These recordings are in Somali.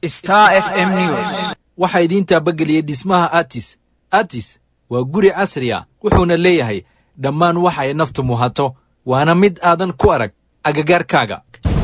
Star FM News. waxaa idiin taabageliyey dhismaha atis atis waa guri casri a wuxuuna leeyahay dhammaan waxa ay naftu muhato waana mid aadan ku arag agagaarkaaga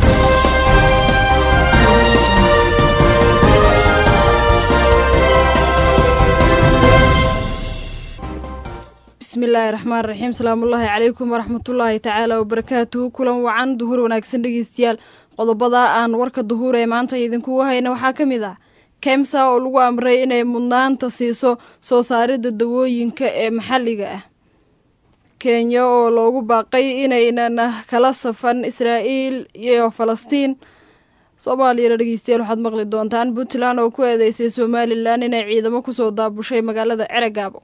bismillaahi raxmaan raxiim salaamullaahi calaykum waraxmatullaahi tacaala wabarakaatuhu kulan wacan duhur wanaagsan dhegeystayaal qodobada aan warka duhuur ee maanta idinkugu hayna waxaa ka mid ah kemsa oo lagu amray inay mudnaanta siiso soo saaridda dawooyinka ee maxalliga ah kenya oo loogu baaqay inaynan kala safan israa'iil iyo falastiin soomaaliyana dhegeystayaal waxaad maqli doontaan puntland oo ku eedeysay somalilan inay ciidamo kusoo daabushay magaalada ceregaabo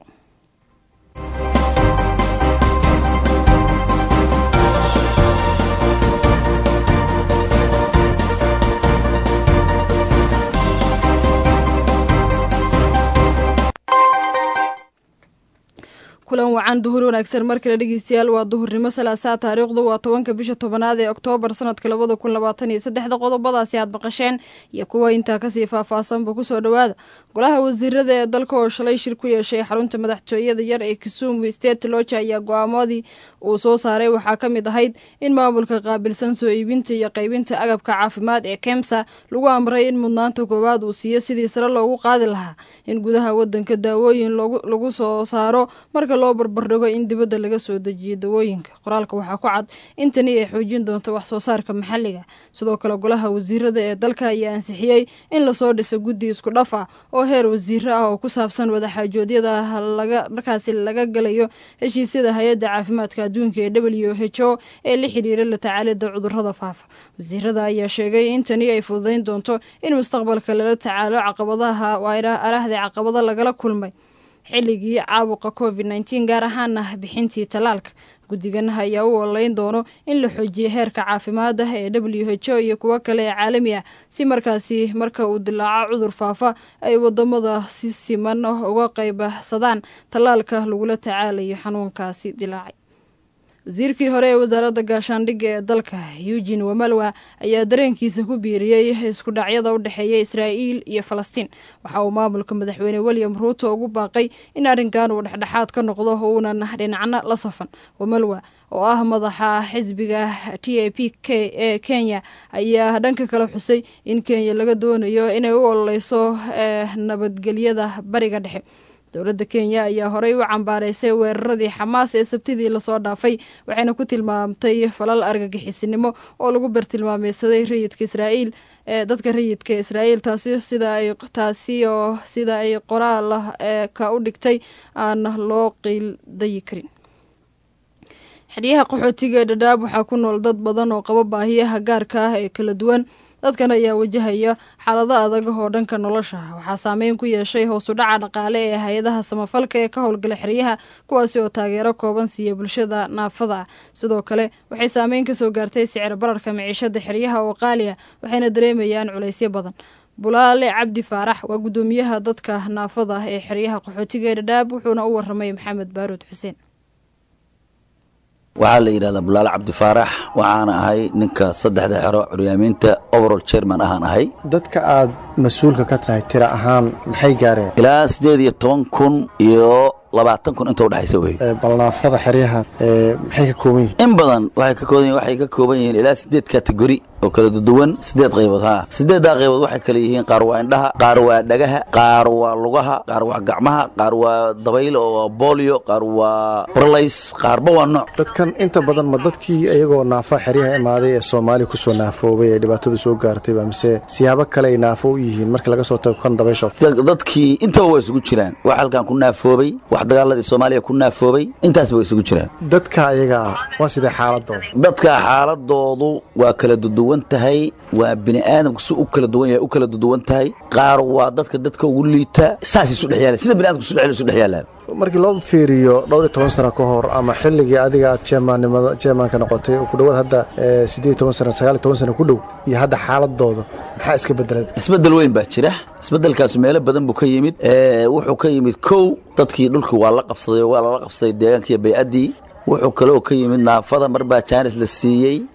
kulan wacan duhur wanaagsan mar kale dhegeystayaal waa duhurnimo salaasaa taariikhdu waa tobanka bisha tobanaad ee oktoobar sanadka labada kun labaatan iyo saddexda qodobadaasi aad maqasheen iyo kuwa intaa kasii faahfaahsanba kusoo dhowaada golaha wasiirada ee dalka oo shalay shir ku yeeshay xarunta madaxtooyada yar ee kisumu state loja ayaa go-aamadii uu soo saaray waxaa ka mid ahayd in maamulka qaabilsan soo iibinta iyo qaybinta agabka caafimaad ee kemsa lagu amray in mudnaanta koowaad uu siiyo sidii sare loogu qaadi lahaa in gudaha wadanka daawooyin lagu soo saaro marka loo barbardhigo in dibadda laga soo dejiyo dawooyinka qoraalka waxaa ku cad in tani ay xoojin doonto wax soo saarka maxalliga sidoo kale golaha wasiirada ee dalka ayaa ansixiyey in lasoo dhiso guddi isku dhaf ah oo heer wasiiro ah oo ku saabsan wadaxaajoodyada laga markaasi laga galayo heshiisyada hay-adda caafimaadka adduunka ee w h o ee la xidhiira la tacaalida cudurada faafa wasiirada ayaa sheegay in tani ay fududayn doonto in mustaqbalka lala tacaalo caqabadaha arahda caqabado lagala kulmay xilligii caabuqa covid nteen gaar ahaana bixintii tallaalka guddigan ayaa u ololeyn doono in la xoojiyo heerka caafimaad ah ee w h o iyo kuwo kale ee caalami ah si markaasi marka uu dilaaco cudur faafa ay wadamada si siman uga qaybsadaan tallaalka lagula tacaalayo xanuunkaasi dilaacay wasiirkii hore ee wasaaradda gaashaandhigga ee dalka eugin wamalwa ayaa dareenkiisa ku biiriyey isku dhacyada u dhexeeya israa'iil iyo falastiin waxa uu maamulka madaxweyne william ruuto ugu baaqay in arrinkan uu dhexdhexaad ka noqdo uunan dhinacna la safan wamalwa oo ah madaxa xisbiga t a p k ee kenya ayaa dhanka kale xusay in kenya laga doonayo inay u ololeyso nabadgelyada bariga dhexe dowladda kenya ayaa horey u cambaaraysay weeraradii xamaas ee sabtidii lasoo dhaafay waxayna ku tilmaamtay falal argagixisinimo oo lagu bartilmaameysaday rayidka israa'iil ee dadka rayidka israa'iil taasi sida ay taasi oo sida ay qoraal ee ka u dhigtay aan loo qiildayi karin xeryaha qaxootiga ee dhadhaab waxaa ku nool dad badan oo qaba baahiyaha gaarka ah ee kala duwan dadkan ayaa wajahaya xaalado adag oo dhanka nolosha waxaa saameyn ku yeeshay hoosu dhaca dhaqaale ee hay-adaha samafalka ee ka howlgala xeryaha kuwaasi oo taageero kooban siiya bulshada naafada ah sidoo kale waxay saameyn kasoo gaartay sicir bararka miciishada xeryaha oo qaaliya waxayna dareemayaan culaysyo badan bulaale cabdi faarax waa guddoomiyaha dadka naafada ah ee xeryaha qaxootiga ee dhadhaab wuxuuna u waramay maxamed baaruud xuseen waxaa la yidhahdaa bulaale cabdi faarax waxaana ahay ninka saddexda xero curyaamiinta overall chairman ahaan ahay dadka aad mas-uulka ka tahay tira ahaan maxay gaareen ilaa siddeed iyo toban kun iyo labaatan kun inta udhexaysa wey balnaafada xeryaha maxay ka kooban yihiin in badan waxay ka kooban waxay ka kooban yihiin ilaa siddeed kategori oo kala duwan siddeed qaybood ha siddeeddaa qaybood waxay kala yihiin qaar waa indhaha qaar waa dhagaha qaar waa lugaha qaar waa gacmaha qaar waa dabayl oo waa bolio qaar waa brolays qaarba waa nooc dadkan inta badan ma dadkii iyagoo naafa xeryaha imaaday ee soomaaliya kusoo naafoobay ee dhibaatada soo gaartay ba mise siyaabo kale ay naafo u yihiin marka laga soo tago kan dabaysha dadkii intaba waa isugu jiraan wax halkan ku naafoobay wax dagaaladii soomaaliya ku naafoobay intaasba way isugu jiraan dadka ayaga ah waa sidee xaaladooda dadka xaaladoodu waa kala duduwan tahay waa bini aadamku si u kala duwan yahay u kala duduwan tahay qaar waa dadka dadka ugu liita saas isu dhex yaalaan sida bini adamku isu dhex isu dhex yaalaan markii loo fiiriyo dhowr iyo toban sano ka hor ama xilligii adiga aad jeemaannimada jeemaanka noqotay oo ku dhowaad hadda siddeed iyo toban sano sagaal iyo toban sano ku dhow iyo hadda xaaladooda maxaa iska bedelay isbeddel weyn baa jira isbeddelkaas meelo badan buu ka yimid wuxuu ka yimid kow dadkii dhulkii waa la qabsaday waa lala qabsaday deegaankiiyo bay'addii wuxuu kaloo ka yimid naafada mar baa jaanis la siiyey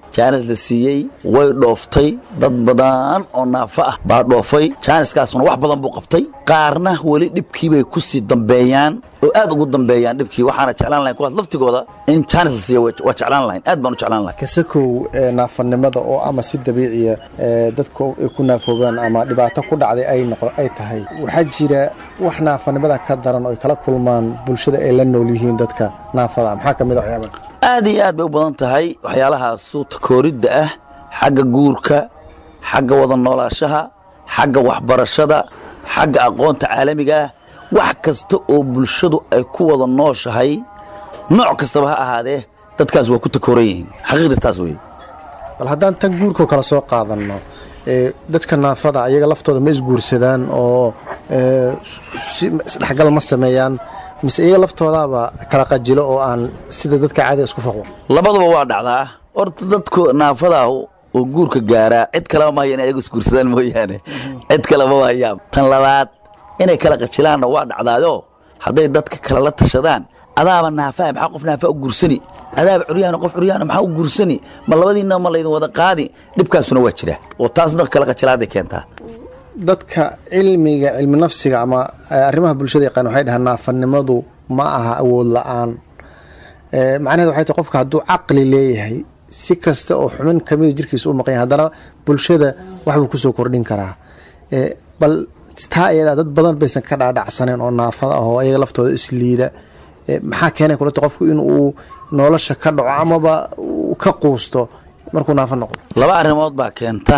jaanis la siiyey way dhooftay dad badan oo naafo ah baa dhoofay jaaniskaasuna wax badan buu qabtay qaarna weli dhibkii bay ku sii dambeeyaan oo aad ugu dambeeyaan dhibkii waxaana jeclaan lahayn kuwaas laftigooda in jaanis la siiyo waa jeclaan lahayn aad baan u jeclaan lahayn kasakow ee naafanimada oo ama si dabiiciya ee dadku ay ku naafoobaan ama dhibaato ku dhacday ay noqo ay tahay waxaa jira wax naafanimada ka daran oo ay kala kulmaan bulshada ay la nool yihiin dadka naafada maxaa ka mid a waxyaabaas aad iyo aad bay u badan tahay waxyaalahaasu takooridda ah xagga guurka xagga wada noolaashaha xagga waxbarashada xagga aqoonta caalamiga ah wax kasta oo bulshadu ay ku wada nooshahay nooc kastaba ha ahaadee dadkaas waa ku takooran yihiin xaqiiqda taas weeye bal haddaan tan guurkao kale soo qaadanno ee dadka naafada ayaga laftooda ma isguursadaan oo ee, si- isdhexgal ma sameeyaan mise iyaga laftoodaaba kala qajilo oo aan sida dadka caadiga isku faqo labaduba waa dhacdaa horta dadku naafadaahu oo guurka gaaraa cid kaleba ma hayaan ayagu isguursadaan mooyaane cid kaleba ma hayaan tan labaad inay kala qajilaanna waa dhacdaayo hadday dadka kale la tashadaan adaaba naafaa maxaa qof naafaa u guursani adaaba curyaana qof curyaana maxaa u guursani ma labadiinna ma laydin wada qaadi dhibkaasuna waa jira oo taasna kala qajilaaday keentaa dadka cilmiga cilmi nafsiga ama eh, arrimaha bulshada yaqaan waxay dhahaan naafanimadu ma aha awood la-aan Eh, macnaheed waxay tahay qofka hadduu caqli leeyahay si kasta oo xubin kamida jirkiisa u maqan yahay haddana bulshada waxbuu kusoo kordhin karaa Eh, bal taa iyadaa dad badan baysan ka dhaadhacsaneyn oo naafada ah oo ayaga laftooda isliida Eh, maxaa keenay kulata qofku inuu nolosha ka dhaco amaba uu ka quusto markuu naafo noqdo laba arrimood baa keenta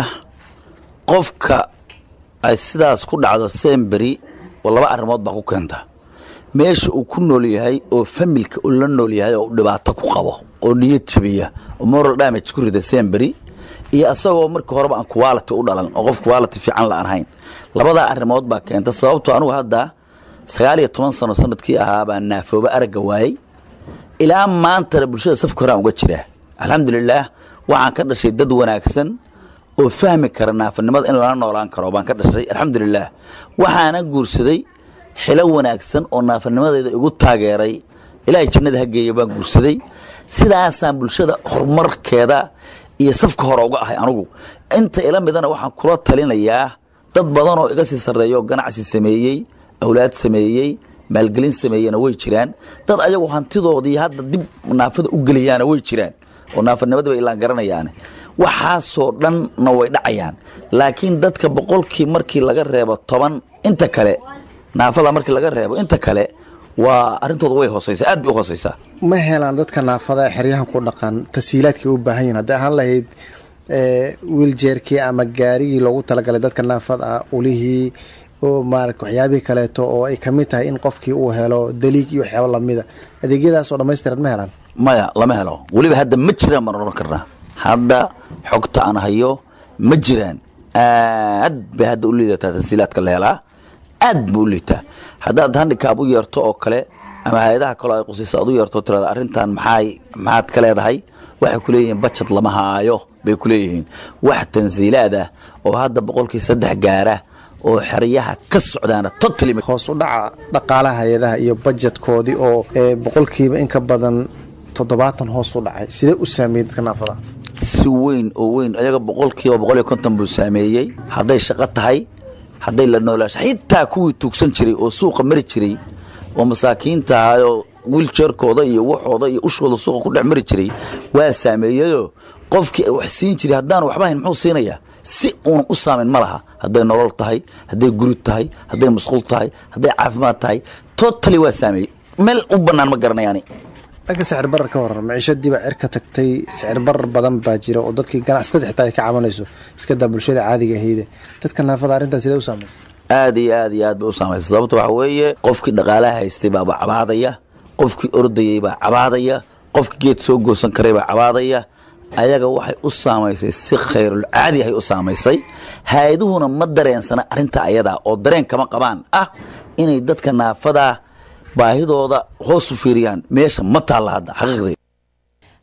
qofka ay sidaas ku dhacdo semberi oo laba arrimood baa ku keenta meesha uu ku nool yahay oo familka uu la nool yahay oo uu dhibaato ku qabo oo niyad jabiya oo moral damage ku rida semberi iyo asagoo markii horeba aan quality u dhalan oo qof quality fiican la aan hayn labadaa arrimood baa keenta sababtoo anugu hadda sagaal iyo toban sano sanadkii ahaa baa naafooba aragga waayey ilaa maantana bulshada safka horaan uga jira alxamdulilaah waxaan ka dhashay dad wanaagsan oo fahmi kara naafanimada in lala noolaan karo baan ka dhashay alxamdulilaah waxaana guursaday xilo wanaagsan oo naafanimadeeda igu taageeray ilaahay jannada ha geeya baan guursaday sidaasaan bulshada horumarkeeda iyo safka hore uga ahay anugu inta ila midana waxaan kula talinayaa dad badan oo iga sii sarreeya oo ganacsi sameeyey awlaad sameeyey maalgelin sameeyena way jiraan dad ayagu hantidoodii hadda dib naafada u geliyaana way jiraan oo naafanimada bay ilaan garanayaane waxaasoo dhanna way dhacayaan laakiin dadka boqolkii markii laga reebo toban inta kale naafada markii laga reebo inta kale waa arrintooda way hooseysaa aad bay u hooseysaa ma helaan dadka naafada ee xeryahan ku dhaqan tasiilaadkii u baahan yihin hadday ahaan lahayd wiiljeerkii ama gaarigii loogu talagalay dadka naafada ah ulihii oo maarata waxyaabihii kaleeto oo ay kamid tahay in qofkii uu helo daliig iyo waxyaabo lamida adeegyadaas oo dhammaystiran ma helaan maya lama helo weliba hadda ma jiraan baan odhan karnaa hadda xogta aan hayo ma jiraan aad bay hadda u liidataa tansiilaadka la helaa aad buu u liitaa haddaad handikaab u yeerto oo kale ama hay-adaha kaloo ay qusaysa aad u yeerto tirada arrintan maxaay maxaad ka leedahay waxay ku leeyihiin bajad lama haayo bay ku leeyihiin wax tansiilaad ah oo hadda boqolkii saddex gaara oo xeryaha ka socdaana totally hoos u dhaca dhaqaalaha hay-adaha iyo bajetkoodii oo eh, boqolkiiba in ka badan toddobaatan hoos u dhacay sidee u saameeyey dadka naafada si weyn oo weyn ayaga boqolkiiba boqol iyo konton buu saameeyey hadday shaqo tahay hadday la noolaasho xitaa kuwii tuugsan jiray oo suuqa mari jiray oo masaakiinta ahayoo wiiljeerkooda iyo waxooda iyo ushooda suuqa ku dhex mari jiray waa saameeyeyoo qofkii wax siin jiray haddaan waxba hayn muxuu siinayaa si uuna u saamayn ma laha hadday nolol tahay hadday guri tahay hadday masquul tahay hadday caafimaad tahay totally waa saameeyey meel u bannaan ma garanayaani dhanka sicir barar ka waran maciishadii baa cirka tagtay sicir barar badan baa jira oo dadkii ganacsatada xitaa ay ka cabanayso iska daa bulshada caadiga ahayde dadka naafada arrintaas sidee u saamaysa aad iyo aad iyo aad bay u saamaysa sababta waxa weeye qofkii dhaqaalaha haystay baaba cabaadaya qofkii ordayey baa cabaadaya qofkii geed soo goosan karay baa cabaadaya ayaga waxay u saamaysay si khayrul caadi ahay u saamaysay hay-aduhuna ma dareensana arrinta ayadaa oo dareen kama qabaan ah inay dadka naafadaa baahidooda hoos u fiiriyaan meesha ma taalla hadda xaqiiqdii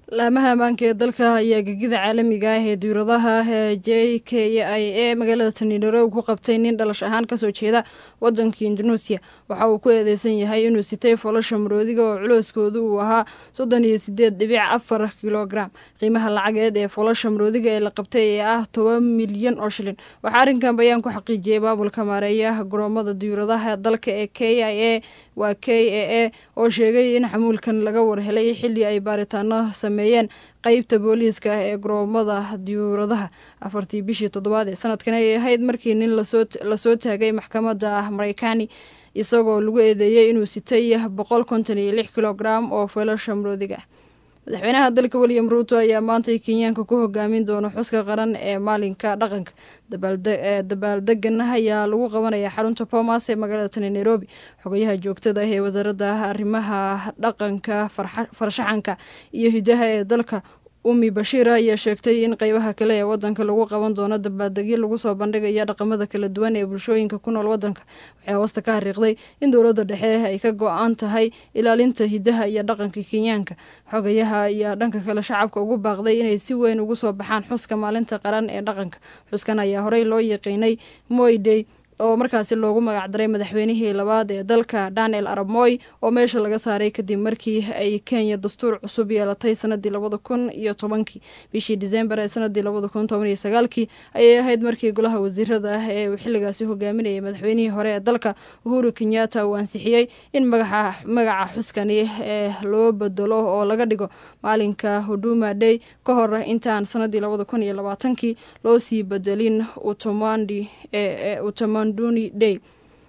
laamaha ammaanka ee dalka ayaa gegida caalamiga ah ee diiradaha j k i a magaalada taniinaroob ku qabtay nin dhalash ahaan kasoo jeeda wadanka indonesia waxa uu ku eedeysan yahay inuu sitay folasha maroodiga oo culooskoodu uu ahaa soddon iyo sideed dhibic afar kilogram qiimaha lacageed ee folasha maroodiga ee la qabtay ee ah toban milyan oo shilin waxaa arrinkan bayaan ku xaqiijiyey maamulka maareeyaha garoomada diiradaha dalka ee k i a waa k a a oo sheegay in xamuulkan laga warhelay xilli ay baaritaano sameeyeen qeybta booliiska ah ee garoomada diyuuradaha afartii bishii toddobaad ee sanadkan ay ahayd markii nin lasoo taagay maxkamadda ah mareykaani isagoo lagu eedeeyey inuu sitay boqol konton iyo lix kilogram oo feelasha maroodiga ah madaxweynaha dalka william ruuto ayaa maantay kenyaanka ku hogaamin doona xuska qaran ee maalinka dhaqanka dabaaldegan ayaa lagu qabanaya xarunta bomas ee magaalada tani nairobi xogayaha joogtada ah ee wasaaradda arrimaha dhaqanka farshaxanka iyo hidaha ee dalka umi bashiir ayaa sheegtay in qeybaha kale ee wadanka lagu qaban doono dabaaldegyo lagu soo bandhigaya dhaqamada kala duwan ee bulshooyinka ku nool wadanka waxay hoosta ka xariiqday in dowladda dhexe ay ka go-an tahay ilaalinta hidaha iyo dhaqanka kenyaanka xogayaha ayaa dhanka kale shacabka ugu baaqday inay si weyn ugu soo baxaan xuska maalinta qaran ee dhaqanka xuskan ayaa horey loo yaqiinay moydey oo markaasi loogu magacdaray madaxweynihii labaad ee dalka daniel arab moy oo meesha laga saaray kadib markii ay kenya dastuur cusub yeelatay sanadii labada kun iyo tobankii bishii disembar ee sanadii labada kun toban iyo sagaalkii ayay ahayd markii golaha wasiirada ah ee uu xilligaasi hogaaminayay madaxweynihii hore ee dalka uhuru kenyatta uu ansixiyey in magaca xuskani ee loo bedelo oo laga dhigo maalinka huduma day ka hor intaan sanadii labada kun iyo labaatankii loo sii bedelin utomandi utamanduni day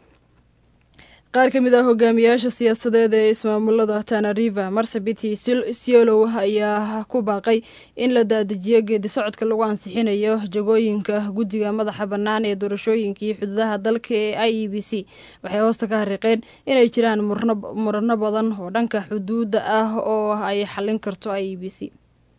qaar ka mid ah hogaamiyaasha siyaasadeed ee ismaamulada tanariva marsabiti siolow ayaa ku baaqay in la dadejiyo geedi socodka lagu ansixinayo jagooyinka guddiga madaxa bannaan ee doorashooyinkii xuduudaha dalka ee i e b c waxay hoosta ka hariiqeen inay jiraan murano badan oo dhanka xuduudda ah oo ay xallin karto i e b c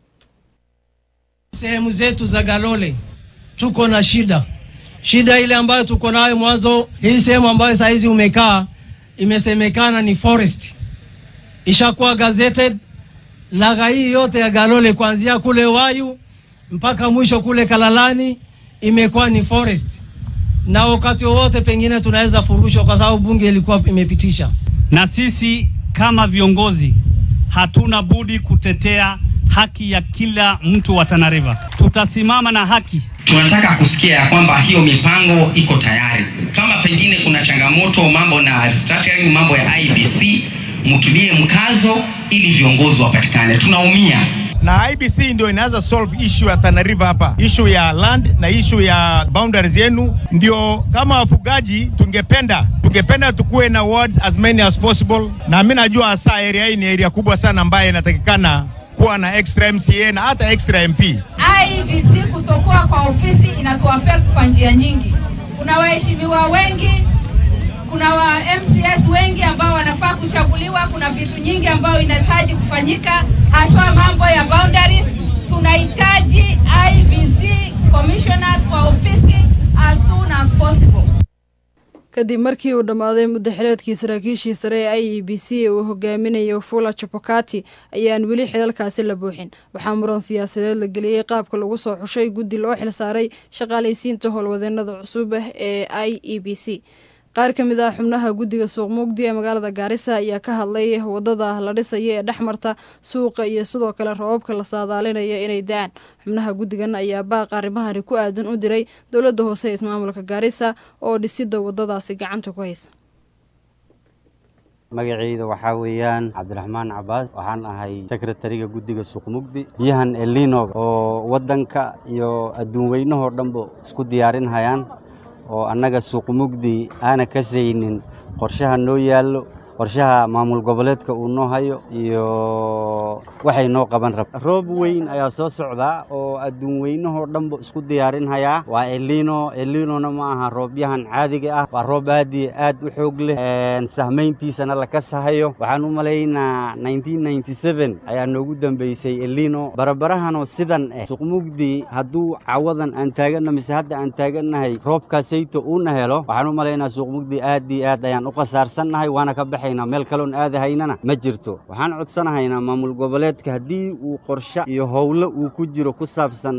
sehemu zetu za Galole tuko na shida shida ile ambayo tuko nayo mwanzo, hii sehemu ambayo saa hizi umekaa imesemekana ni forest, ishakuwa gazetted. Laga hii yote ya Galole kuanzia kule Wayu mpaka mwisho kule Kalalani imekuwa ni forest, na wakati wowote pengine tunaweza furushwa kwa sababu bunge ilikuwa imepitisha. Na sisi kama viongozi hatuna budi kutetea haki ya kila mtu wa Tana River. Tutasimama na haki. Tunataka kusikia ya kwamba hiyo mipango iko tayari. Kama pengine kuna changamoto, mambo na restructuring, mambo ya IBC, mtilie mkazo ili viongozi wapatikane. Tunaumia na IBC ndio inaweza solve issue ya Tana River hapa, issue ya land na issue ya boundaries yenu. Ndio kama wafugaji, tungependa tungependa tukuwe na wards as many as possible, na mimi najua hasa area hii ni area kubwa sana ambayo inatakikana kuwa na extra MCA na hata extra MP. IEBC kutokuwa kwa ofisi inatuaffect kwa njia nyingi. Kuna waheshimiwa wengi, kuna wa MCS wengi ambao wanafaa kuchaguliwa. Kuna vitu nyingi ambayo inahitaji kufanyika, haswa mambo ya boundaries. Tunahitaji IEBC commissioners kwa ofisi as soon as possible. kadib markii uu dhammaaday muddo xileedkii saraakiishii sare ee i e b c uu hogaaminayo fula chapokati ayaan weli xilalkaasi la buuxin waxaa muran siyaasadeed la geliyey qaabka lagu soo xushay guddi loo xilsaaray shaqaalaysiinta howlwadeenada cusub ee i e b c qaar ka mid ah xubnaha guddiga suuq muugdi ee magaalada gaarisa ayaa ka hadlay wadada la dhisaya ee dhex marta suuqa iyo sidoo kale roobabka la saadaalinaya inay da-aan xubnaha guddigan ayaa baaq arrimahani ku aadan u diray dowladda hoose ee ismaamulka gaarisa oo dhisidda wadadaasi gacanta ku haysa magacayda waxaa weeyaan cabdiraxmaan cabaas waxaan ahay sekretariga guddiga suuqmugdi biyahan elino oo waddanka iyo adduun weynahoo dhanba isku diyaarinhayaan oo annaga suuqmugdi aana ka saynin qorshaha noo yaallo qorshaha maamul goboleedka uu noo hayo iyo waxay noo qaban rab roob weyn ayaa soo socdaa oo adduun weynahoo dhanba isku diyaarinhayaa waa elino elinona ma aha roobyahan caadiga ah waa roob aad iyo aad u xoog leh sahmayntiisana la kasahayo waxaan u malaynaa ayaa noogu dambeysay elino barabarahanoo sidan eh suqmugdi hadduu cawadan aan taaganna mise hadda aan taagannahay roobkaasayto uuna helo waxaan u malaynaa suuqmugdi aad iyo aad ayaan u khasaarsannahay waana ka baxay haynaa meel kaloon aadahaynana ma jirto waxaan codsanahaynaa maamul goboleedka haddii uu qorshe iyo howlo uu ku jiro ku saabsan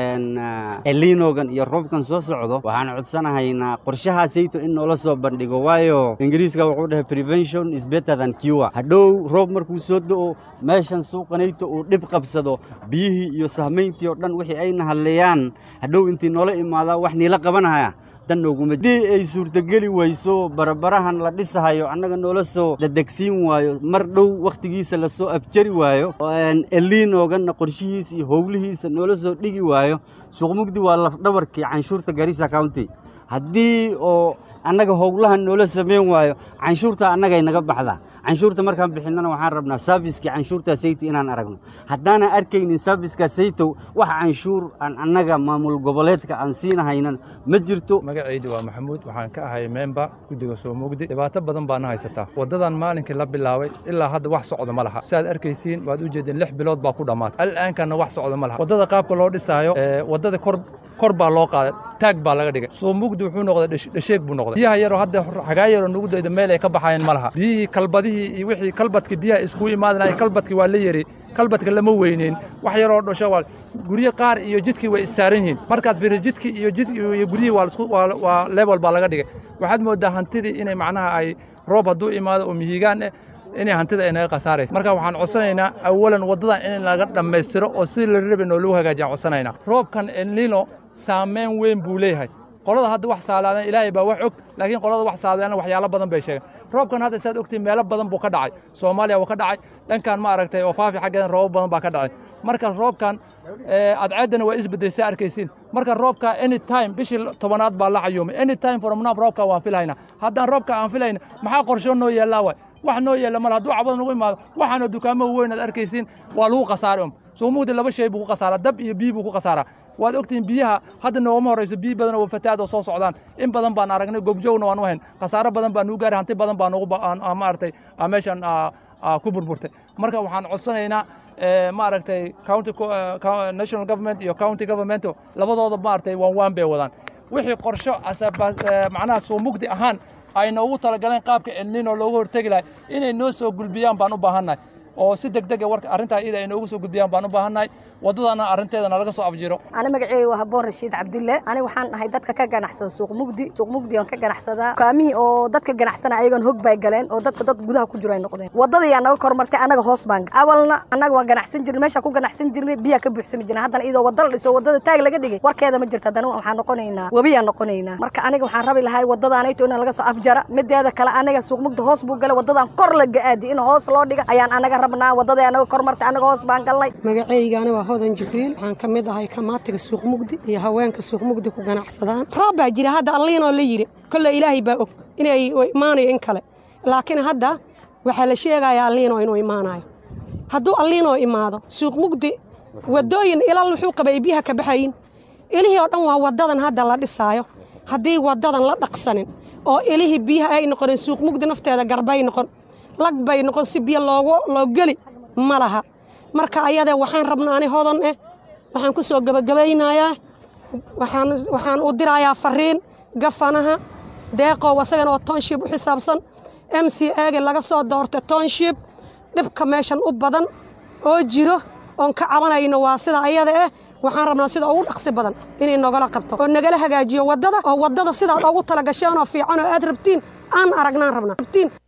elinogan iyo roobkan soo socdo waxaan codsanahaynaa qorshahaasayto in noola soo bandhigo waayo ingiriiska wuxuu dhahay prevention is better than cure hadhow roob markuu soo do'o meeshan suuqanayto uu dhib qabsado biyihii iyo sahmayntii oo dhan wixii ayna hadleeyaan hadhow intii noola imaadaa wax niila qabanahaya dan nooguma haddii ay suurtogeli weyso barabarahan la dhisahayo annaga noola soo dadegsiin waayo mar dhow wakhtigiisa lasoo afjari waayo eliinooganna qorshihiisa iyo howlihiisa noola soo dhigi waayo suuqmugdi waa lafdhabarkii canshuurta garissa county haddii oo annaga howlahan noola samayn waayo canshuurta annagay naga baxdaa canshuurta markaan bixinnana waxaan rabnaa saafiskii canshuurtaa sayto inaan aragno haddaanan arkaynin saafiska saytow wax canshuur aan annaga maamul goboleedka aan siinahaynan ma jirto magacaydi waa maxamuud waxaan ka ahay memba guddiga soo mugdi dhibaato badan baana haysataa waddadan maalinkii la bilaabay ilaa hadda wax socda ma laha siaad arkaysiin waad u jeedeen lix bilood baa ku dhammaatay al'aankanna wax socda ma laha waddada qaabka loo dhisaayo waddada kor kor baa loo qaaday taag baa laga dhigay soo mugdi wuxuu noqday dhasheeg buu noqday biyaha yaroo hadda xagaa yaroo nugu dayda meel ay ka baxayeen ma laha biyihii kalbadihii iyo wixii kalbadkii biyaha iskugu imaadinaya kalbadkii waa la yeri kalbadka lama weyneyn wax yaroo dhasho waa guryo qaar iyo jidkii way issaaran yihiin markaad fiiri jidkii iyo jid iyo guryihii waa isku waa waa level baa laga dhigay waxaad moodaa hantidii inay macnaha ay roob hadduu imaado oo mihigaan eh inay hantida ay naga khasaaraysa marka waxaan codsanaynaa awalan waddadan in laga dhammaystiro oo sidii la rabay noo lagu hagaajiyaan codsanaynaa roobkan elnino saameyn weyn buu leeyahay qolada hadda wax saalaadeen ilaahay baa wax og laakiin qolada wax saalaadeen waxyaalo badan bay sheegeen roobkan hadda saad ogtiin meelo badan buu ka dhacay soomaaliya wuu ka dhacay dhankan ma aragtay oo faafi xaggeedan roobab badan baa ka dhacay markaas roobkan adceeddana waa isbeddesay arkaysiin marka roobka any time bishii tobanaad baa la cayuumay any time from now roobka waan filahaynaa haddaan roobka aan filayna maxaa qorsho noo yeellaa waay wax noo yeella male hadduu cabada nagu imaado waxaana dukaamo weyn aad arkaysiin waa lagu khasaaray um suumuugdi laba shay buu ku khasaaraa dab iyo biyi buu ku khasaaraa waad ogtihiin biyaha hadda noogama horrayso biyi badan oo fataad oo soo socdaan in badan baan aragnay gobjowna waan u hayn khasaaro badan baa nugu gaaray hanti badan baa nugu maaragtay meeshan ku burburtay marka waxaan codsanaynaa maaragtay county national government iyo county government labadooda maaragtay waan waan bay wadaan wixii qorsho macnaha suumugdi ahaan ay noogu talagaleen qaabka elnino looga hortegi lahay inay noo soo gulbiyaan baan u baahannahay oo si degdeg ah warka arrintaa iyada ay noogu soo gudbiyaan baan u baahannahay waddadana arrinteedana laga soo afjiro ani magaceyga waa haboon rashiid cabdille ani waxaan ahay dadka ka ganacsada suuq mugdi suuq mugdi aan ka ganacsadaa dukaamihii oo dadka ganacsana ayagan hog bay galeen oo dadka dad gudaha ku jiro ay noqdeen waddada yaa naga kormartay annaga hoos baan awalna annaga waan ganacsan jirnay meeshaan ku ganacsan jirnay biyaa ka buuxsami jirnay haddana iyadoo wadda la dhiso waddada taag laga dhigay warkeeda ma jirto haddana waxaan noqonaynaa webiyaan noqonaynaa marka aniga waxaan rabi lahay waddadaanayto in laga soo afjara mideeda kale aniga suuq mugdi hoos buu galay waddadan kor la ga-aadi in hoos loo dhiga ayaan anaga rabnaa waddada anaga kormartay anaga hoos baan galnay magaceygani waa hodan jibriil waxaan ka mid ahay kamaatiga suuq mugdi iyo haweenka suuq mugdi ku ganacsadaan roob baa jira hadda alliinoo la yidhi kolle ilaahay baa og inay imaanayo in kale laakiin hadda waxaa la sheegayaa alliinoo inuu imaanayo hadduu alliinoo imaado suuq mugdi waddooyin ilal wuxuu qabay biyaha ka baxayin ilihii oo dhan waa waddadan hadda la dhisaayo haddii waddadan la dhaqsanin oo ilihii biyaha ay noqonin suuq mugdi nafteeda garbay noqon lag bay noqon si biyo loogu loo geli ma laha marka ayadee waxaan rabnaa ani hodan eh waxaan ku soo gebagabaynayaa waxaan waxaan u dirayaa fariin gafanaha deeqow asagana oo township u xisaabsan m c age laga soo doortay township dhibka meeshan u badan oo jiro oon ka cabanayno waa sida ayada eh waxaan rabnaa sida ugu dhaqsi badan inay nogala qabto oo nagala hagaajiyo waddada oo waddada sidaad ugu talagasheen oo fiican oo aad rabtiin aan aragnaan rabnaa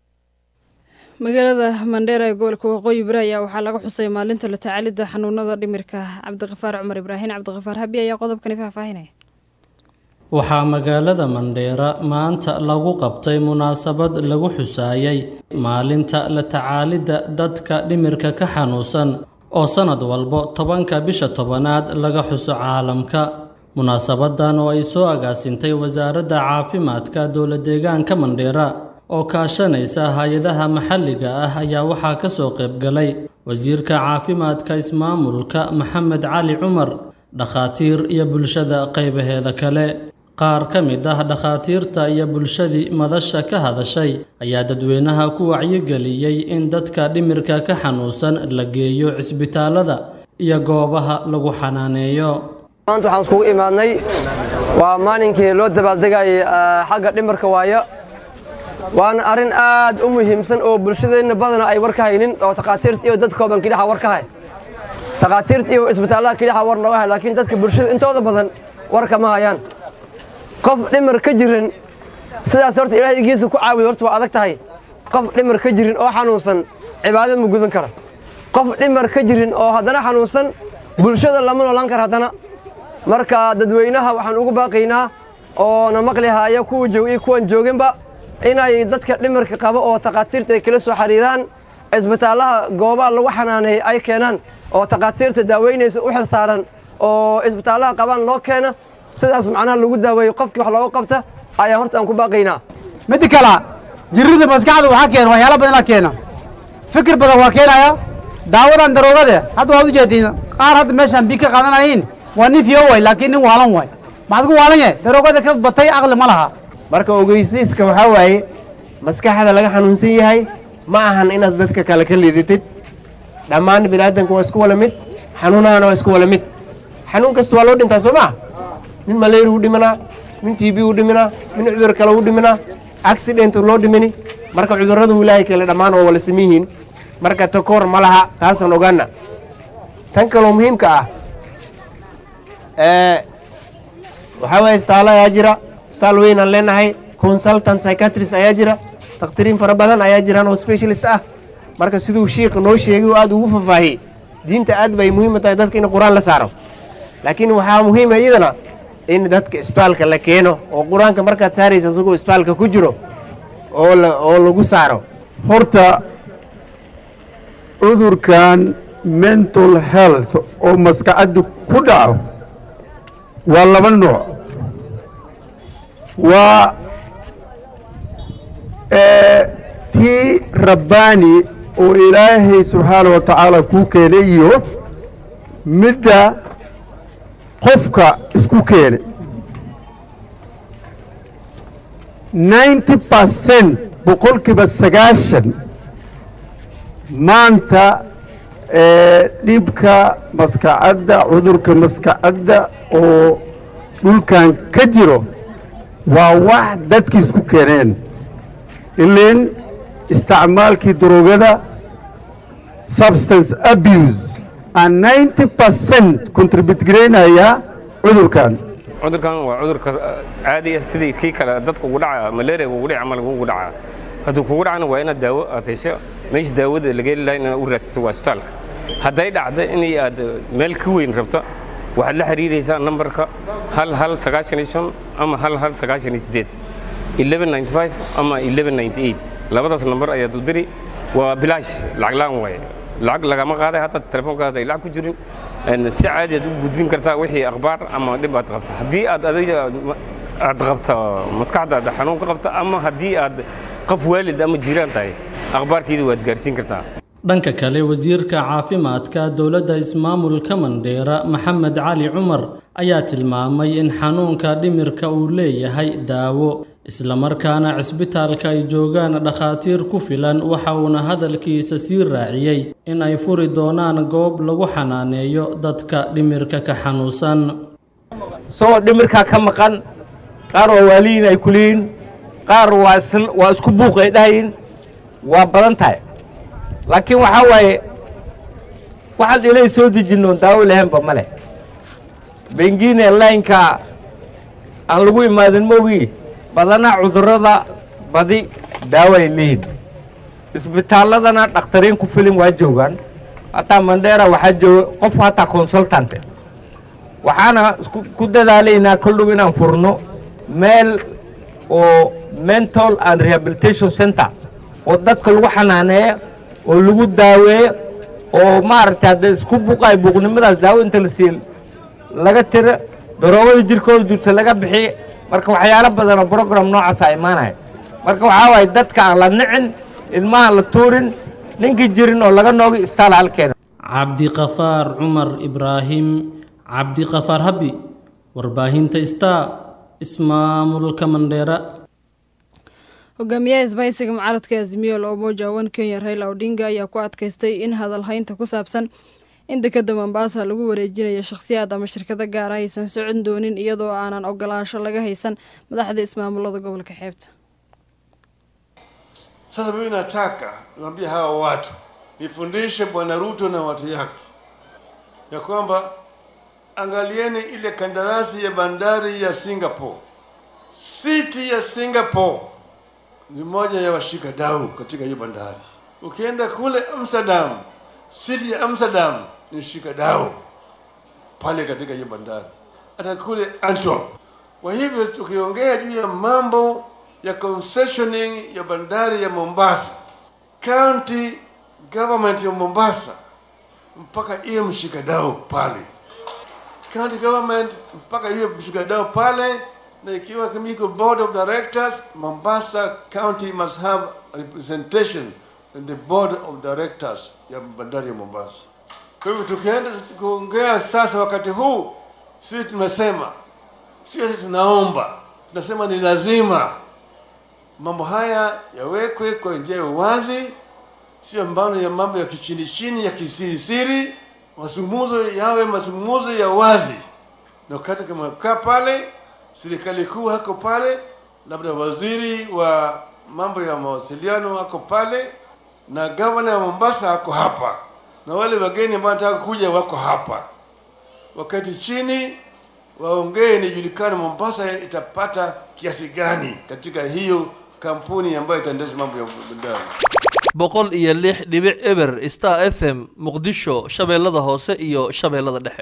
magaalada mandheera ee gobolka waqooyi bari ayaa waxaa laga xusay maalinta la tacaalidda xanuunada dhimirka cabdiqafaar cumar ibraahin cabdiqafaar habi ayaa qodobkani faahfaahinaya waxaa magaalada mandheera maanta lagu qabtay munaasabad lagu xusaayay maalinta la tacaalidda dadka dhimirka ka xanuunsan oo sannad walbo tobanka bisha tobanaad laga xuso caalamka munaasabadan oo ay soo agaasintay wasaaradda caafimaadka dowla deegaanka mandheera oo kaashanaysa hay-adaha maxalliga ah ayaa waxaa ka soo qaybgalay wasiirka caafimaadka ismaamulka maxamed cali cumar dhakhaatiir iyo bulshada qaybaheeda kale qaar ka mid ah dhakhaatiirta iyo bulshadii madasha ka hadashay ayaa dadweynaha ku wacyigeliyey in dadka dhimirka ka xanuunsan la geeyo cisbitaalada iyo goobaha lagu xanaaneeyo maanta waxaan iskugu imaadnay waa maalinkii loo dabaaldegayay xagga dhimirka waayo waana arrin aad u muhiimsan oo bulshadeenna badana ay war ka haynin oo takhaatiirta iyo dad kooban kidhaxa war ka hay takhaatiirta iyo isbitaallada kidhaxa war nooga hay laakiin dadka bulshada intooda badan war kama hayaan qof dhimar ka jiran sidaas horta ilaahay igiisa ku caawiyo horta waa adag tahay qof dhimar ka jirin oo xanuunsan cibaadad ma gudan kara qof dhimar ka jirin oo haddana xanuunsan bulshada lama noolaan kara haddana marka dadweynaha waxaan ugu baaqaynaa oo na maqli haaya kuwa joog iyo kuwan jooginba inay dadka dhimarka qaba oo takhaatiirta ay kala soo xiriiraan isbitaallaha goobaha lagu xanaaneeyey ay keenaan oo takhaatiirta daaweynaysa u xil saaran oo isbitaallaha qabaan loo keena sidaas macnaha lagu daaweeyo qofkii wax looga qabta ayaa horta aan ku baaqaynaa midda kale jirrida maskaxda waxaa keena waxyaalo badanaa keena fikir badan waa keenaya daawadan daroogade hadda waad u jeediin qaar hadda meeshaan bii ka qaadanayiin waa nin fiyo way laakiin nin waalan way maxaad ku waalan yahay daroogada ka batay aqli ma laha marka ogeysiiska waxaa waaye maskaxda laga xanuunsan yahay ma ahan inaad dadka kale ka liidatid dhammaan biniaadanka waa isku wala mid xanuunahana waa isku wala mid xanuun kasta waa loo dhintaa soo maa nin malaria u dhimanaa nin t b u dhiminaa nin cudur kale u dhiminaa accident loo dhimini marka cudurradu ilaahay kale dhammaan waa wala siman yihiin marka takoor ma laha taasaan ogaana tan kaloo muhiimka ah waxaa waye isbitaallo ayaa jira isbitaal weyn aan leenahay consultant psychiatrist ayaa jira dakhtiriin fara badan ayaa jiraan oo specialist ah marka siduu shiikh noo sheegay oo aad ugu faahfaahiyey diinta aad bay muhiim u tahay dadka in qur-aan la saaro laakiin waxaa muhiima iyadana in dadka isbitaalka la keeno oo qur-aanka markaad saaraysa isagoo isbitaalka ku jiro oo la oo lagu saaro horta cudurkan mental health oo maskaxadda ku dhaco waa laba nooc waa tii rabbaani oo ilaahay subxaana wa tacaala kuu keenay iyo midda qofka isku keenay ninety percent boqolkiiba sagaashan maanta dhibka maskacadda cudurka maskacadda oo dhulkan ka jiro waa wax dadki isku keeneen ileen isticmaalkii daroogada substance abuse aan ninety percent contribute garaynaya cudurkan cudurkan waa cudurka caadi ah sidii kii kale dadka ugu dhaca malaria ugu dhaca ama ugu dhaca hadduu kugu dhacana waa inaad daawo aad hesho meesha daawada laga heli lahaa inaad u raadsato waa isbitaalka hadday dhacdo inay aad meel ka weyn rabto waxaad la xiriiraysaa nambarka hal hal sagaashan iyo shan ama hal hal sagaashan iyo siddeed eleven ninety five ama eleven ninety eight labadaas nambar ayaad u diri waa bilaash lacag la'aan waaye lacag lagama qaaday hadda telefoonkaada ay lacag ku jirin si caadi aad u gudbin kartaa wixii akhbaar ama dhib aad qabta haddii aad adiga aad qabta maskaxdaada xanuun ka qabta ama haddii aad qof waalid ama jiraan tahay akhbaarkeeda waad gaarsiin kartaa dhanka kale wasiirka caafimaadka dowladda ismaamulka mandheera maxamed cali cumar ayaa tilmaamay in xanuunka dhimirka uu leeyahay daawo islamarkaana cisbitaalka ay joogaan dhakhaatiir ku filan waxa uuna hadalkiisa sii raaciyey in ay furi doonaan goob lagu xanaaneeyo dadka dhimirka ka xanuunsan soo dhimirkaa ka maqan qaar waa waaliyin ay kuliyiin qaar waa isku buuq ay dhahayin waa badan tahay laakiin waxaa waaye waxaan ilay soo dejinno daawo lahaynba ma leh bengine laynka aan lagu imaadin moogii badanaa cudurrada badi daawo ay leeyihin isbitaalladana dhakhtariin ku filin waa joogaan hataa mandheera waxaa jooga qof hataa consultante waxaana ku dadaalaynaa koldhow inaan furno meel oo mental and rehabilitation center oo dadka lagu xanaaneeyo oo lagu daaweeyo oo maaragtay hadda isku buuqaay buuqnimadaas daawo inta la siiyo laga tiro daroogada jirkooda jirta laga bixiye marka waxyaalo badan oo brogram noocaasa imaanaya marka waxaa waaye dadka aan la nicin ilmahaan la tuurin ninkii jirin oo laga noogi istaal halkeena cabdiqafaar cumar ibraahim cabdiqafaar habi warbaahinta star ismaamulka mandheera hogaamiyaha isbahaysiga mucaaradka azimiyo la umoja wan kenya raila odinga ayaa ku adkaystay in hadalhaynta ku saabsan in dekeda mombasa lagu wareejinayo shakhsiyaad ama shirkado gaara aysan socon doonin iyadoo aanan ogolaansho laga haysan madaxda ismaamulada gobolka xeebta Sasa mimi nataka niwaambie hawa watu, nifundishe Bwana Ruto na watu yake ya kwamba angalieni ile kandarasi ya bandari ya Singapore. City ya Singapore ni moja ya washika dau katika hiyo bandari. Ukienda kule Amsterdam, city ya Amsterdam ni shika dau pale katika hiyo bandari, hata kule Antwerp. Kwa hivyo tukiongea juu ya mambo ya concessioning ya bandari ya Mombasa, county government ya Mombasa mpaka iwe mshikadau pale, county government mpaka iwe mshikadau pale, na ikiwa kama iko board of directors, Mombasa county must have representation in the board of directors ya bandari ya Mombasa. Kwa hivyo tukienda kuongea sasa, wakati huu sisi tumesema, sio ati tunaomba, tunasema ni lazima mambo haya yawekwe kwa njia ya uwazi, sio mbano ya mambo ya kichini chini ya kisirisiri. Mazungumzo yawe mazungumzo ya wazi, na wakati kama kaa pale, serikali kuu hako pale, labda waziri wa mambo ya mawasiliano wako pale, na gavana wa Mombasa ako hapa, na wale wageni ambao wanataka kuja wako hapa. Wakati chini waongee, nijulikane Mombasa itapata kiasi gani katika hiyo kampuni ambayo itaendesha mambo ya bandari. boqol iyo lix dhibic eber star f m muqdisho shabeellada hoose iyo shabeellada dhexe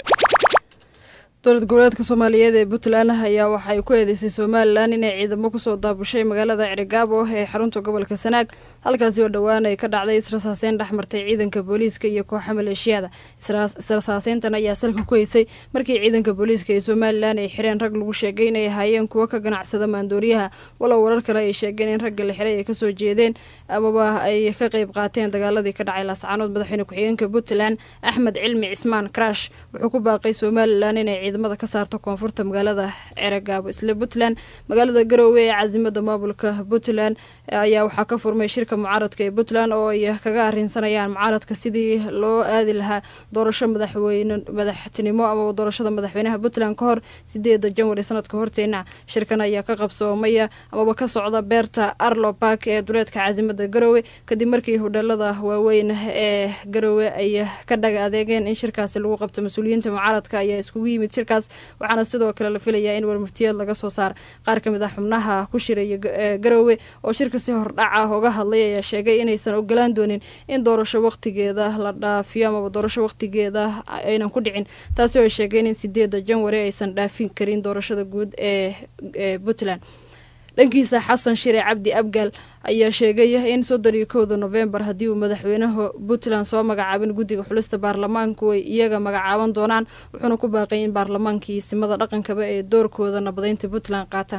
dowlad goboleedka soomaaliyeed ee puntland ayaa waxay ku eedeysay somalilan inay ciidamo kusoo daabushay magaalada cirigaabo ee xarunta gobolka sanaag halkaasi oo dhowaan ay ka dhacday israsaaseyn dhexmartay ciidanka booliiska iyo kooxa maleeshiyada israsaaseyntan ayaa salka ku heysay markii ciidanka booliiska ee somalilan ay xireen rag lagu sheegay inay ahaayeen kuwo ka ganacsada maandooriyaha walow warar kale ay sheegeen in ragga la xiray ay kasoo jeedeen amaba ay ka qeyb qaateen dagaaladii ka dhacay laascaanood madaxweyne ku-xigeenka puntland axmed cilmi cismaan crash wuxuu ku baaqay somalilan inay ciidamada ka saarto koonfurta magaalada ceragaabo isla puntland magaalada garoowe ee caasimada maamulka puntland ayaa waxaa ka furmay shirka mucaaradka ee puntland oo ay kaga arrinsanayaan mucaaradka sidii loo aadi lahaa doorasho madaxweyne madaxtinimo ama doorashada madaxweynaha puntland ka hor sideeda janwari sanadka horteena shirkan ayaa ka qabsoomaya amaba ka socda beerta arlo bark ee duleedka caasimada garoowe kadib markii hodheelada waaweyn ee garoowe ay ka dhaga adeegeen in shirkaasi lagu qabto mas-uuliyiinta mucaaradka ayaa iskugu yimid shirkaas waxaana sidoo kale la filayaa in warmurtiyeed laga soo saar qaar ka mid ah xubnaha ku shiraya garoowe oo shirka si hordhac ah uga hadlay ayaa sheegay inaysan ogolaan doonin in doorasho waqtigeeda la dhaafiyo amaba doorasho waqtigeeda aynan ku dhicin taasi oo ay sheegeen in sideeda janwari aysan dhaafin karin doorashada guud ee puntland dhankiisa xasan shire cabdi abgaal ayaa sheegay in soddon iyo kowda nofembar haddii uu madaxweynaha puntland soo magacaabin guddiga xulista baarlamaanku ay iyaga magacaaban doonaan wuxuuna ku baaqay in baarlamaankii simada dhaqankaba ee doorkooda nabadeynta puntland qaataan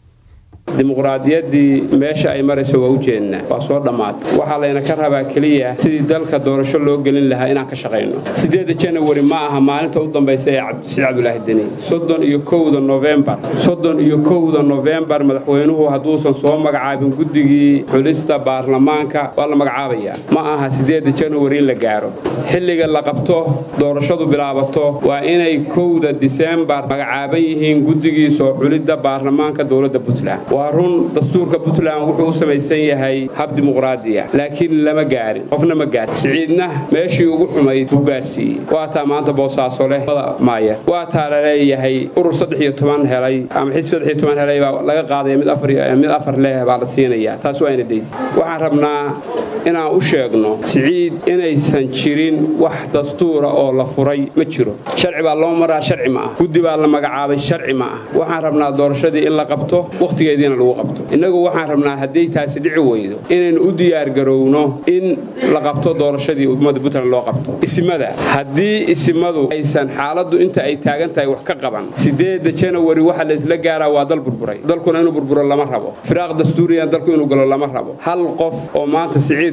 dimuqraadiyaddii meesha ay marayso waa u jeednaa waa soo dhammaatay waxaa layna ka rabaa keliya sidii dalka doorasho loo gelin lahaa inaan ka shaqayno sideeda janawari ma aha maalinta u dambaysa ee cabdishiid cabdulaahi deni soddon iyo kowda nofembar soddon iyo kowda nofembar madaxweynuhu hadduusan soo magacaabin guddigii xulista baarlamaanka waa la magacaabayaa ma aha sideeda janawari in la gaaro xilliga la qabto doorashadu bilaabato waa inay kowda disembar magacaaban yihiin guddigii soo xulidda baarlamaanka dowladda puntland waa run dastuurka puntland wuxuu u samaysan yahay hab dimuqraadiya laakiin lama gaarin qofna ma gaarin siciidna meeshii ugu xumayd buu gaarsiiyey waa taa maanta boosaaso leh maaya waa taa la leeyahay urur saddex iyo toban helay ama xisb saddex iyo toban helay baa laga qaadaya mid afar mid afar leh baa la siinayaa taas waa ina daysa waxaan rabnaa inaan u sheegno siciid inaysan jirin wax dastuura oo la furay ma jiro sharci baa loo maraa sharci ma ah guddi baa la magacaabay sharci ma ah waxaan rabnaa doorashadii in la qabto wakhtigeediina lagu qabto innagu waxaan rabnaa hadday taasi dhici weydo inaynu u diyaargarowno in la qabto doorashadii ummadda puntland loo qabto isimada haddii isimadu aysan xaaladdu inta ay taagan tahay wax ka qaban sideedda janawari waxa laysla gaaraa waa dal burburay dalkuna inuu burburo lama rabo firaaq dastuuriyan dalku inuu galo lama rabo hal qof oo maanta siciid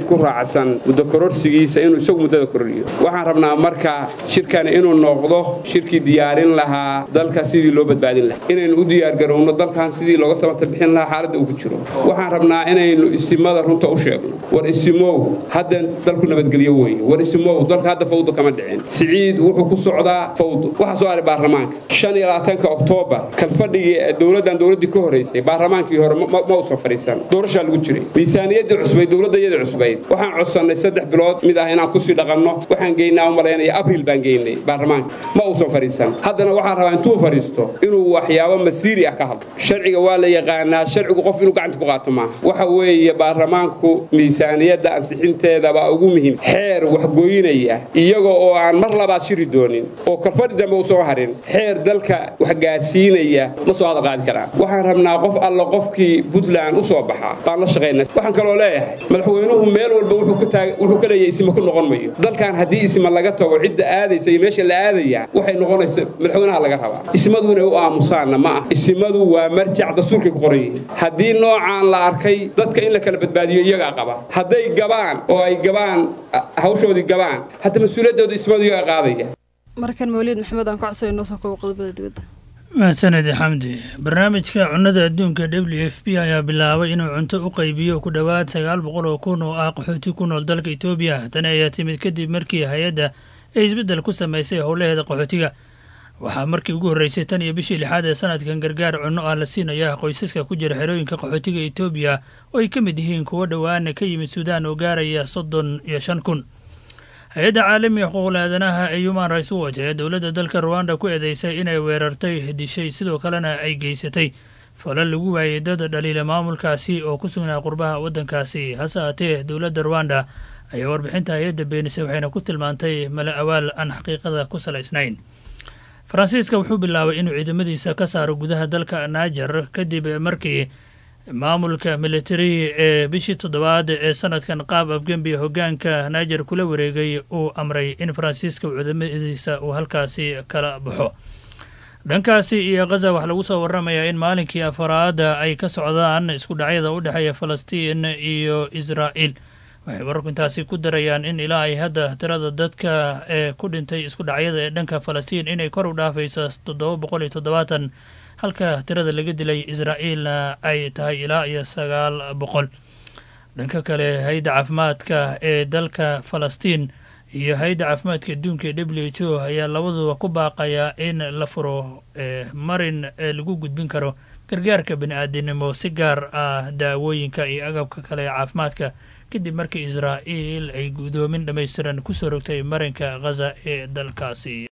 state ku raacsan muddo kororsigiisa inuu isagu muddada kororiyo waxaan rabnaa marka shirkani inuu noqdo shirkii diyaarin lahaa dalka sidii loo badbaadin lahaa inaynu u diyaargarowno dalkan sidii looga samata bixin lahaa xaaladda uu ku jiro waxaan rabnaa inaynu isimada runta u sheegno war isimow hadda dalku nabadgelyo weeye war isimow dalka hadda fawdo kama dhicin siciid wuxuu ku socdaa fawdo waxaa soo haray baarlamaanka shan iyo labaatanka oktoobar kalfadhigii dowladdan dowladdii ka horraysay baarlamaankii hore ma uusan fadhiisan doorashaa lagu jiray miisaaniyaddii cusbayd dowladda iyada cusbayd waxaan codsannay saddex bilood mid ah inaan kusii dhaqanno waxaan geynaa u malaynaya abriil baan geynay baarlamaanka ma uusan fadhiisan haddana waxaan rabaa intuu fadhiisto inuu waxyaabo masiiri ah ka hadlo sharciga waa la yaqaanaa sharcigu qof inuu gacanta ku qaato maaha waxa weeye baarlamaanku miisaaniyadda ansixinteeda baa ugu muhiim xeer waxgoynaya iyagoo oo aan mar labaad shiri doonin oo kalfadhi dambe u soo harin xeer dalka wax gaarsiinaya ma soo hadal qaadi karaan waxaan rabnaa qof alla qofkii puntland u soo baxaa baan la shaqaynaa waxaan kaloo leeyahay madaxweynuhu meel walba wuxuu ka leeyahay isima ku noqon mayo dalkan haddii isma laga tago cidda aadaysa iyo meesha la aadaya waxay noqonaysa madaxweynaha laga rabaa ismadu inay u aamusaanna ma ah isimadu waa marjac dastuurkay ku qoran yihiin haddii noocaan la arkay dadka in la kala badbaadiyo iyagaa qaba hadday gabaan oo ay gabaan hawshoodii gabaan hadda mas-uuliyaddooda ismadu iyagaa qaadaya markan mawliid maxamed aan ku codsayo inoo soo koobo qodobada dibadda mahadsanedi xamdi barnaamijka cunnada adduunka w f p ayaa bilaabay inuu cunto u qaybiyo ku dhowaad sagaal boqol oo kun oo ah qaxooti ku nool dalka etoobiya tani ayaa timid kadib markii hay-adda ay isbeddel ku samaysay howlaheeda qaxootiga waxaa markii ugu horreysay tan iyo bishii lixaad ee sanadkan gargaar cunno ah la siinaya qoysaska ku jira xerooyinka qaxootiga etoobiya oo ay ka mid yihiin kuwo dhowaana ka yimid suudaan oo gaaraya soddon iyo shan kun hay-adda caalamiga xuquuqul aadanaha ee human rights watch ayaa dowladda dalka ruwanda ku eedeysay inay weerartay dishay sidoo kalena ay geysatay falal lagu waayey dad dhaliila maamulkaasi oo ku sugnaa qurbaha waddankaasi hase haatee dowladda ruwanda ayaa warbixinta hay-adda beenisay waxayna ku tilmaantay mala awaal aan xaqiiqada ku salaysnayn faransiiska wuxuu bilaabay inuu ciidamadiisa ka saaro gudaha dalka naajar kadib markii maamulka militari ee bishii toddobaad ee sanadkan qaab afgembi hoggaanka naajar kula wareegay uu amray in faransiiska ciidamadiisa uu halkaasi kala baxo dhankaasi iyo khaza waxaa lagu soo waramayaa in maalinkii afaraada ay ka socdaan isku dhacyada u dhexeeya falastiin iyo israa'iil waxay wararku intaasi ku darayaan in ilaa ay hadda tirada dadka ee ku dhintay isku dhacyada ee dhanka falastiin inay kor u dhaafayso toddoba boqol iyo toddobaatan halka tirada laga dilay israa'iilna ay tahay ilaa iyo sagaal boqol dhanka kale hay-adda caafimaadka ee dalka falastiin iyo hay-adda caafimaadka adduunka ee w h o ayaa labaduba ku baaqaya in la furo marin ee lagu gudbin karo gargaarka bani-aadinimo si gaar ah daawooyinka iyo agabka kale ee caafimaadka kadib markii israa'iil ay guddoomin dhammaystiran kusoo rogtay marinka khaza ee dalkaasi